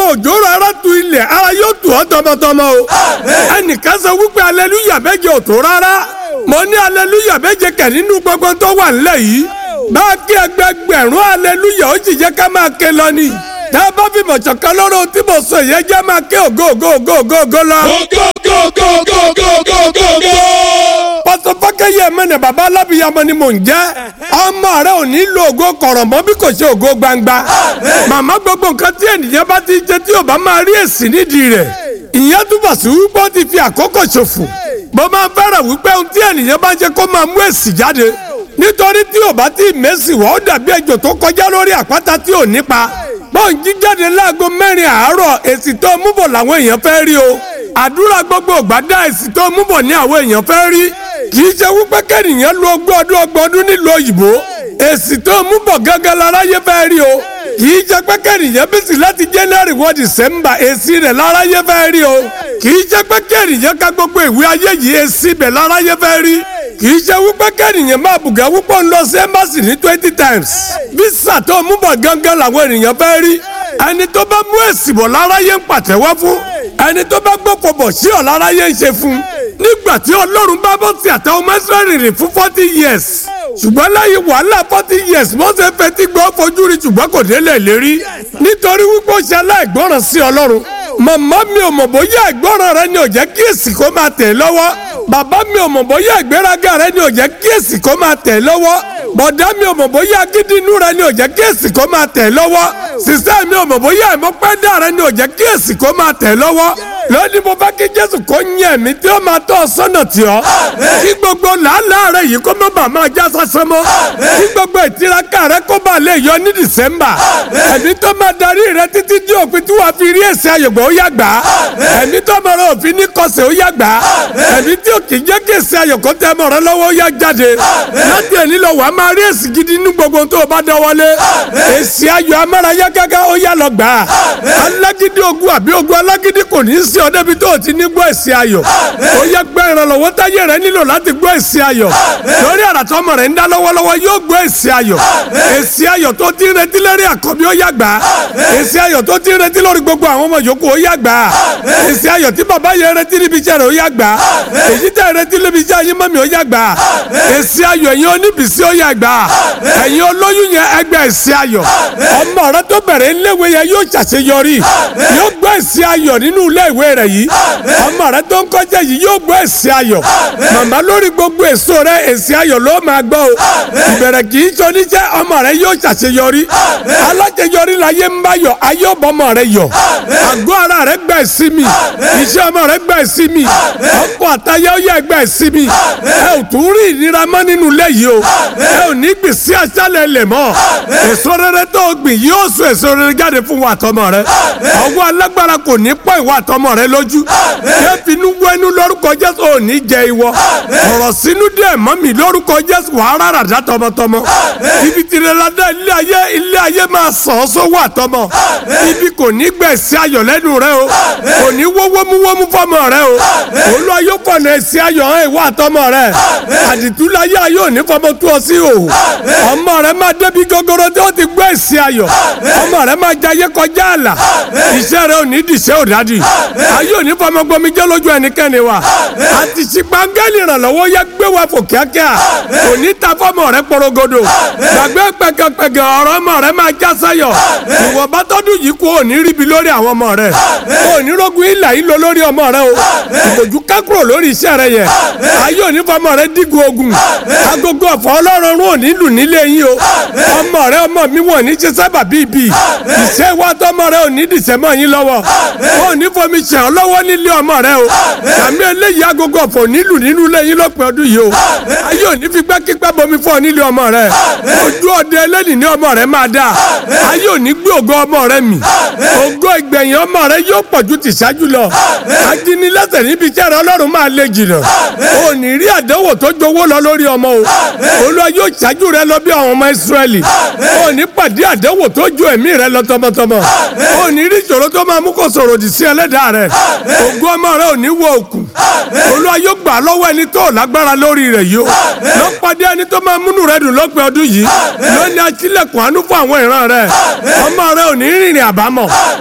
òjò rárá tu ilẹ̀ ara yóò tù ọ́ tọmọtọmọ o ẹnìkan sọ wípé aleluya méje ò tó rárá mo ní aleluya méje kẹ̀ nínú gbogbo tó wà nílẹ̀ yìí bá a kí ẹgbẹgbẹ̀rún aleluya ó sì jẹ́ ká máa ké lọ ni tá a bá fi mọ̀tsọ̀ kan lọ́rọ̀ tí mo sọ yẹn jẹ́ máa ké ògo ògo ògo ògo ògo lọ. go go go go go go go go. pásọ fákẹ́yẹ mẹ́nẹ̀ bàbá alábìyamọ ni mò ń jẹ́ ọmọ rẹ ò ní lo ògo kọ̀rọ̀mọ́ bí kò ṣe ògo gbangba màmá gbogbo nǹkan tí ènìyàn bá ti jẹ tí ò bá máa rí èsì nídìí rẹ̀ ìyẹn túbọ̀ sí wípé ó ti fi àkókò ṣòfò mo máa fẹ́ràn wípé ohun tí ènìyàn bá jẹ kó máa mú èsì jáde nítorí tí ò bá tí ì mẹ́sì wá ó dàbí ejò tó kọjá lórí àpáta tí ò nípa bọ́ọ̀n jíjáde láago mẹ́rin àárọ̀ èsì tó mú bọ̀ làwọn èèyàn fẹ́ rí o àdúrà gbogbo ògbádá èsì tó mú bọ̀ ní àwọn èèyàn fẹ́ rí kì í ṣe wípé kẹ́nìyàn lu ogún ọdún ọgbọ̀n ọdún nílùú òyìnbó èsì tó mú bọ̀ gángan láráyé fẹ́ rí o kì í ṣe pé kẹ́nìyàn bísí láti january wọ december èsì rẹ̀ láráyé fẹ́ rí o kì í ṣe pé kẹ́nìyàn ka gbogbo ìwé ayé yìí èsì bẹ̀ láráyé fẹ́ rí kì í ṣe wípé kẹ́nìyàn máa bùgà wípé ń lọ sí embassy ní twenty times visa tó mú bọ̀ gángan làwọn ènìyàn fẹ́ rí ẹni tó bá mú èsì bọ̀ láráyé ń pàtẹ́wọ́ fún ẹni tó bá gbọ́pọ̀ bọ̀ sí ọ̀ láráyé ń ṣe fún nígbà tí ọlọ́run bá bọ́ sí àtàwọn mẹ́sàn-án rìn fún forty years ṣùgbọ́n lẹ́yìn wàhálà forty years mọ́sẹ̀ fetí gbọ́ fojú rí ṣùgbọ́n kò délé lérí nítorí wípé ó ṣe aláìgbọ́ràn sí ọlọ́run màmá mi ò mọ̀ bóyá ìgbọ́ràn rẹ ni ò jẹ́ kí èsì kó máa tẹ̀ lọ́wọ́ bàbá mi ò mọ̀ bóyá ìgbéraga rẹ ni ò jẹ́ kí èsì kó máa tẹ̀ lọ́wọ́ bọ̀dá mi ò mọ̀ bóyá gidi inú rẹ ni ò jẹ́ kí èsì kó máa tẹ̀ lọ́wọ́ sísẹ́ mi ò mọ̀ bóyá ìmọ̀pẹ́dà rẹ ni ò jẹ́ kí èsì kó máa tẹ̀ lọ́wọ́ lónìí mo fẹ́ kí jésù kó yẹn mi tí ó máa tọ́ ọ sọ́nà tì ọ́ kí gbogbo làálàá rẹ yìí kó má bàa máa já sásán mọ́ kí gbogbo ìtiraka rẹ kó bàa lè yọ ní dìsẹ́mbà ẹ̀mí tó máa darí rẹ títí dí òpin tí wàá fi rí èsì ayọ̀gbọ̀ ó yá gbà á ẹ̀mí tó máa rọ òfin ní kọsẹ̀ ó yá gbà á ẹ̀mí tí ò kì í jẹ́ kí èsì ayọ̀kọ́ tẹ́ mọ̀ rẹ lọ́wọ́ ó yá jáde láti ẹ̀ní lọ wàá máa rí èsì gidi ní gbogbo tó o bá dọwọ́lé èsì ayọ̀ amárayá gágá ó yá lọ gbà á alágídí ogun àbí ogun alágídí kò ní í sí ọ débi tó o ti ní gbọ́ èsì ayọ̀ ó yá gbẹ́ ìrànlọ́wọ́ táyé rẹ nílò láti gbọ́ èsì ayọ̀ lórí àràtọ́ ọmọ rẹ ń dá lọ́wọ́lọ́wọ́ yóò gbọ́ èsì ayọ̀ èsì ayọ̀ tó ti ń retí lórí àkọ́bí ó yá gbà á èsì ayọ̀ tó ti ń retí lórí gbogbo àwọn ọmọ yòókù ó yá gbà á èsì ayọ̀ tí bàbá yẹn retí níbi iṣẹ́ rẹ̀ ó yá gbà á èyí tẹ̀ retí níbi iṣẹ́ ayé mọ́mi ó yá gbà á èsì ayọ̀ ẹ̀yin oníbìsí ó yá gbà á ẹ̀yin olóyún yẹn ẹgbẹ́ èsì ayọ̀ ọmọ rẹ tó bẹ̀rẹ̀ iléèwé yẹn yóò ṣàṣeyọrí yóò gbọ́ èsì ayọ̀ nínú iléèwé rẹ̀ yìí ọmọ rẹ tó ń kọjá yìí yóò gbọ́ èsì ayọ̀ màmá lórí gbogbo èso rẹ èsì ayọ̀ ló máa gbọ́ o ìbẹ̀rẹ̀ kì í ṣoníṣẹ́ ọmọ rẹ yóò ṣàṣeyọrí aláṣeyọrí láyé ń bá yọ ayé ọbọmọ rẹ yọ àgọ́ ara rẹ gbà ìsinmi iṣẹ́ ọmọ rẹ gbà ìsinmi ọkọ̀ àtayé ó yẹ gbà ìsinmi ẹ ò tún rí ìnira mọ́ nínú ilé yìí o ẹ ò ní gbìn sí aṣálẹ̀ ilẹ̀ mọ́ èso rere tó o gbìn yóò so èso rere jáde fún wa àtọmọ rẹ ọwọ́ alágbára kò ní pọ̀ ìwà àtọmọ rẹ lójú yẹ finú wẹnu lórúkọ jésù ò ní jẹ ìwọ ọ̀rọ̀ sínú díẹ̀ mọ́ mi lórúkọ jésù wàá rárá dá tọmọtọmọ ibi tìrẹ ládá ilé ayé ilé ayé máa sàn ọ́ sówó àtọmọ ibi kò ní gbẹ̀sí ayọ̀ lẹ́nu rẹ o kò ní wó wómúwómú fọmọ rẹ o olú ayé fọ̀nà ẹ̀sí ayọ̀ hàn ìwà àtọmọ rẹ àdìtúláyé ayé òní fọmọ tó ọ sí o ọmọ rẹ máa débi gogoro tí ó ti gbọ́ ẹ̀sí ayọ̀ ọmọ rẹ máa jayé kọjá àlà iṣẹ́ rẹ ò ní dìṣẹ́ òdádì ayé òní fọmọ gbomi jẹ́ lójú ẹnikẹ́ni wa àti ṣìpàǹgẹ́lì ìrànlọ́wọ́ yẹ gbé wa fò kíákíá kò ní ta fọmọ rẹ porogodo gbàgbé pẹkẹpẹkẹ ọ̀rọ̀ ọmọ rẹ máa já sáyọ̀ ìwọ bá tọ́dún yìí kú òní ríbi lórí àwọn ọmọ rẹ òní rogun ìlà yìí lọ lórí ọmọ rẹ o ìbòjú kákúrò lórí iṣẹ́ rẹ yẹ ayé òní fọmọ rẹ dígun ogun agogo ọ̀fọ̀ ọlọ́run òní lù nílé yín o ọmọ rẹ ọmọ mi wọ̀n ní ṣe sábà bíbí ìṣe wa tọmọ rẹ òní dìṣẹ́ mọ́ yín lọ́wọ́ òní fomi ṣàn ọ́ lọ́wọ́ nílé ọmọ rẹ o sàmì eléyìí agogo ọ̀fọ̀ nílù nínú ilé yín lọ́pẹ́ ọdún yìí o ayé òní fi gbẹ́kígbẹ́ bomi fún ọ nílé ọmọ rẹ ojú ọdẹ ẹlẹ́nì ní ọmọ rẹ máa dà ayé òní gbé ògo ọmọ rẹ mì ògo ìgbẹ̀yìn ọmọ rẹ yóò pọ̀ ju tìṣáájú lọ ajínilẹ́sẹ̀ níbi iṣẹ́ rẹ ọlọ́run máa lè jìnnà òní rí àdánwò tó jowó lọ lórí ọmọ o olúwa yóò ṣáájú rẹ lọ bí àwọn ọmọ ìsírẹ́lì òní pàdé àdánwò tó ju ẹ̀mí rẹ lọ tọmọtọmọ òní rí ìṣòro tó máa mú kó sọ̀rọ̀ òdì sí ẹlẹ́dàá rẹ ògo ọmọ rẹ òní wọ òkun olúwa yóò gbà lọ́wọ́ ẹni tó lágbára lórí rẹ̀ yìí o lọ́pàdé ẹni tó máa múnú rẹ dùn lọ́pẹ́ ọdún yìí lónìí aṣílẹ̀kùn àánú fún àwọn ìran rẹ ọmọ rẹ ò ní rìnrìn àbámọ̀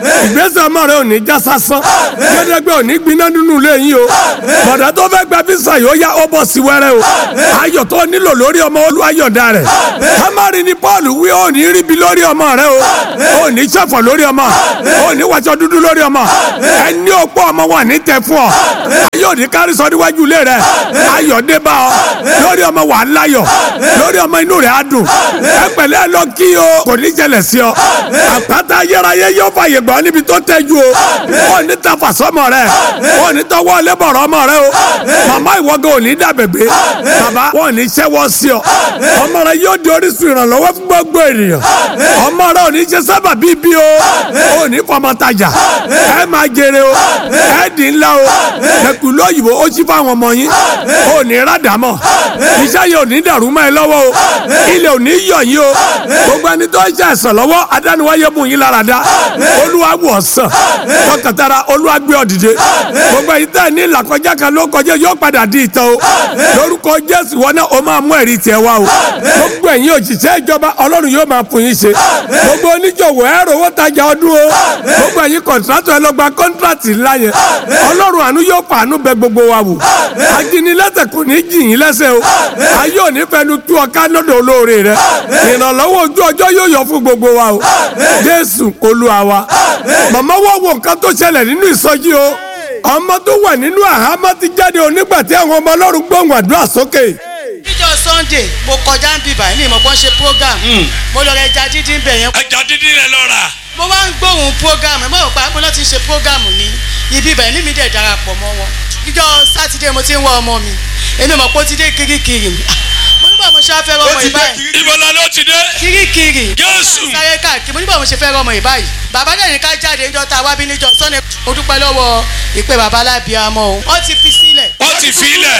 ìgbésẹ̀ ọmọ rẹ ò ní já sásán gbẹdẹgbẹ ò ní gbiná nínú ilé yín o bọ̀dá tó fẹ́ gba fisa yóò yá ó bọ̀ sí wẹ́rẹ́ o ayọ̀ tó nílò lórí ọmọ olúwayọ̀dá rẹ̀ kámárì ni paul wí ó ní ríbi lórí ọmọ rẹ o ó ní sẹ́fọ̀ lórí ọmọ ó ní wàṣọ dúdú lórí ọmọ ẹni òpó ọmọ wà ní tẹ fún ọ ayọ̀ ní kárí sọ níwájú ilé rẹ ayọ̀ dé bá ọ lórí ọmọ wà á láyọ̀ lórí ọmọ inú rẹ á dùn ẹ pẹ̀lẹ́ lọ kí o kò ní jẹlẹ̀ sí ọ àpáta ayérayé yóò fàyè gbọ́ níbi tó tẹ́jú o ó ní tafa sọmọ rẹ ó ní tọwọ́ lẹ́bọ̀rọ̀ ọmọ rẹ o màmá ìwọ́gẹ́ ò ní dàbẹ̀gbẹ́ bàbá wọn ò ní ṣẹ́wọ́ sí ọ ọmọ rẹ yóò di orísun ìrànlọ́wọ́ fún gbogbo ènìyàn ọmọ rẹ ò ní ṣe sábà bíbí o ò ní fọmọ tajà ẹ máa jèrè o ẹ dì ńlá o ẹkùn lóyìnbó ó ṣí fáwọn ọmọ yín ò ní rádàmọ iṣẹ́ yìí ò ní dàrú mọ́ ẹ lọ́wọ́ o ilẹ̀ ò ní yọ̀ yín o gbogbo ẹni tó ń ṣe àìsàn lọ́wọ́ adániwáyé mú yín lára dá olúwa wò sàn tọkàtara olúwa gbé ọ dìde gbogbo ẹ̀yin tẹ́ ẹ ní ìlàkọjá kan ló kọjá yóò padà di ìtàn o lórúkọ jésù wọn náà ó máa mú ẹ̀rí tiẹ̀ wá o gbogbo ẹ̀yin òṣìṣẹ́ ìjọba ọlọ́run yóò máa fún yín ṣe gbogbo oníjòwò ẹ̀rọ owó tajà ọdún o gbogbo ẹ̀yin kọ̀ǹtrátọ̀ ẹ lọ gba kọ́ńtrátì ńlá yẹn ọlọ́run àánú yóò fàánú bẹ gbogbo wa wò ajínilẹ́sẹ̀ kò ní jì yín lẹ́sẹ̀ o ayé ò ní fẹnu tú ọká lọ́dọ̀ olóore rẹ ìrànlọ́wọ́ ojú ọjọ́ yóò yọ fún gbogbo wa o jésù olúwa wa màmá wọ́n wo nǹkan tó ṣẹlẹ̀ nínú ìsọjí o ọmọ tó wà nínú àhámọ́ ti jáde o nígbà tí àwọn ọmọ ọlọ́run gbóhùn àdúrà sókè níjọ́ sunday mo kọjá ń bìbà ní ìmọ̀ kan ṣe program mo lọ rẹ ẹja dídín bẹ̀ yẹn. ẹja dídín rẹ lọ rà. mo wá ń gbóhùn program ẹ̀ mọ̀ ò pa pé lọ́ọ́ ti ṣe program ní ibi ibà ní mi dẹ̀ darapọ̀ mọ́ wọn. níjọ́ sátidé mo ti ń wá ọmọ mi èmi mọ̀ pé ó ti dé kirikiri mo nígbà mo ṣe á fẹ́ rọmọ ìbáyìí ìbọ̀lá ló ti dé. kirikiri Jésù. sáré káàkiri mo nígbà mo ṣe fẹ́ rọmọ ìbáyìí bàbá náà ní ká jáde níjọ́ tá a wá bí níjọ́ sunday mo dúpẹ́ lọ́wọ́ ìpè bàbá alábìàmọ́ o wọ́n ti fi sílẹ̀ wọ́n ti fi ilẹ̀.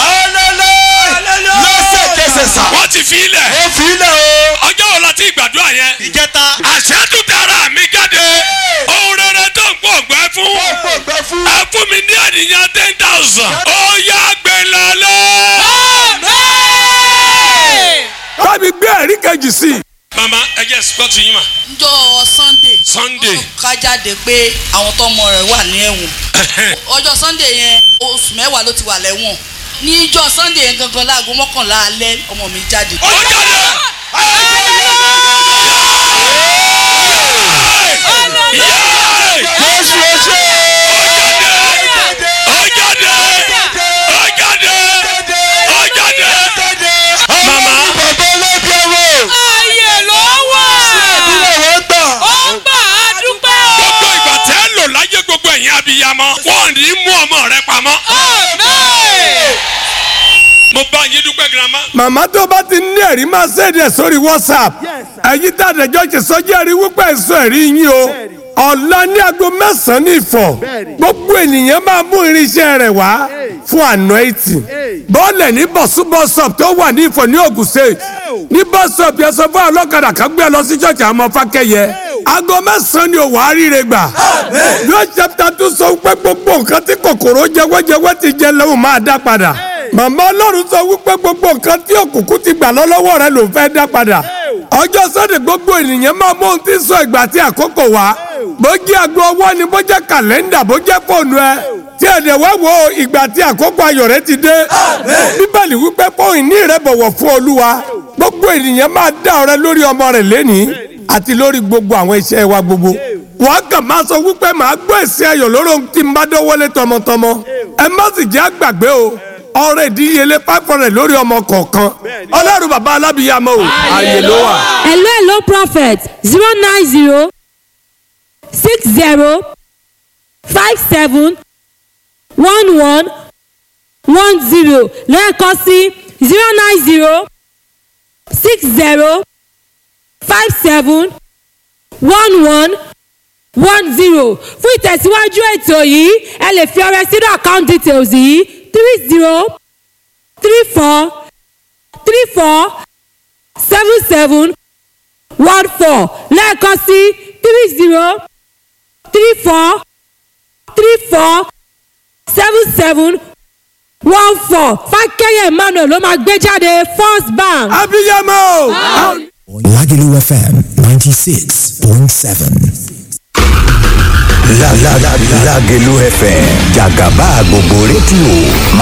lẹ́sẹ̀kẹsẹ̀ sà. wọ́n ti fi ilẹ̀. ó fi ilẹ̀ o. ọjọ́ wo la ti gbàdúrà yẹn. ìjẹta. àṣẹ tún tara mi jáde. ohun rere tó ń pọ̀ gbẹ́ fún. pọ̀ gbẹ fún. ẹ fún mi ní ènìyàn ten thousand. ó yá gbé lọlẹ́. bábí gbé ẹ̀rí kejì sí i. mama ẹ jẹ́ sọ́ọ̀tù yín mà. njọ́ sunday Sunday. wọ́n ká jáde pé àwọn tọmọ rẹ̀ wà ní ẹ̀wọ̀n ọjọ́ sunday yẹn oṣù mẹ́wàá ló ti wà lẹ́wọ̀n níjọ́ sunday yẹn gangan láago mọ́kànlá alẹ́ ọmọ mi jáde. ó jáde. jésù ó ṣe. ó jáde. ó jáde. ó jáde. Màmá. bàbá ọlọ́dẹ wo. Ayé ló wà. ìdílé wọn gbà. Ó gbà á dúpẹ́ o. gbogbo ìgbà tẹ́ ẹ lò láyé gbogbo ẹ̀yin abiyamọ wọn ò ní mú ọmọ rẹ pamọ́. Amen. mo bá yín dúpẹ́ girama. màmá tó bá ti ní ẹ̀rí máa ṣèdí ẹ̀ sórí whatsapp ẹ̀yin tá àdẹ̀jọ́ ṣe sọ́jí ẹ̀rí wípé èso ẹ̀rí yín o ọ̀la ní aago mẹ́sàn-án ní ìfọ̀ gbogbo ènìyàn máa mú irinṣẹ́ rẹ̀ wá fún anointing bọ́ọ̀lẹ̀ ní bọ̀súbọ̀sọ̀p tó wà ní ìfọ̀ ní Ògùn state ní bọ́sọ̀p yẹn sọ fún ọlọ́kadà kan gbé ẹ lọ sí ṣọ́ọ̀ṣì àwọn ọmọ fákẹ́yẹ aago mẹ́sàn-án ni òwò àríire gbà yóò chapter two sọ pé gbogbo nǹkan tí kòkòrò jẹwẹ́jẹwẹ́ ti jẹ lẹ́wọ̀n máa dá padà màmá ọlọ́run sọ wípé gbogbo nǹkan tí òkùnkùn ti gbà lọ́wọ́ rẹ ló fẹ́ dá padà ọjọ́ sọ́dẹ̀ gbogbo ènìyàn máa mú ohun tí ń sọ ìgbà tí àkókò wá bó jẹ́ aago ọwọ́ ni bó jẹ́ kàlẹ́ndà bó jẹ́ fóònù ẹ tí ẹ̀dẹ̀ wá wo ìgbà tí àkókò ayọ̀ rẹ ti dé bíbélì wípé fóònù ní rẹ bọ̀wọ̀ fún olúwa gbogbo ènìyàn máa dá ọrẹ lórí ọmọ rẹ lẹ́nìí àti lórí gbogbo àwọn iṣẹ́ wa gbogbo wọ́n kàn máa sọ wípé màá gbọ́ èsì ayọ̀ lórí ohun tí n bá dọ́wọ́lé tọmọtọmọ ẹ má sì jẹ́ àgbàgbé o ọrẹ ìdíyelé five hundred lórí ọmọ kọ̀ọ̀kan ọlọ́run bàbá alábìyàmọ́ o ààyè ló wà. hello hello prophet zero nine zero six zero five seven one one one zero lẹ́ẹ̀kan sí zero nine zero six zero five seven one one one zero fún ìtẹ̀síwájú ètò yìí ẹ lè fi ọrẹ sínú account details yìí three zero three four three four seven seven one four lẹ́ẹ̀kan sí three zero three four three four seven seven one four fákẹ́yẹ̀ emmanuel ló máa gbé jáde first bank. abiyamọ o. Lagelu FM 96.7. Lágẹ̀lú FM jàgàbá gbogbo rédíò máa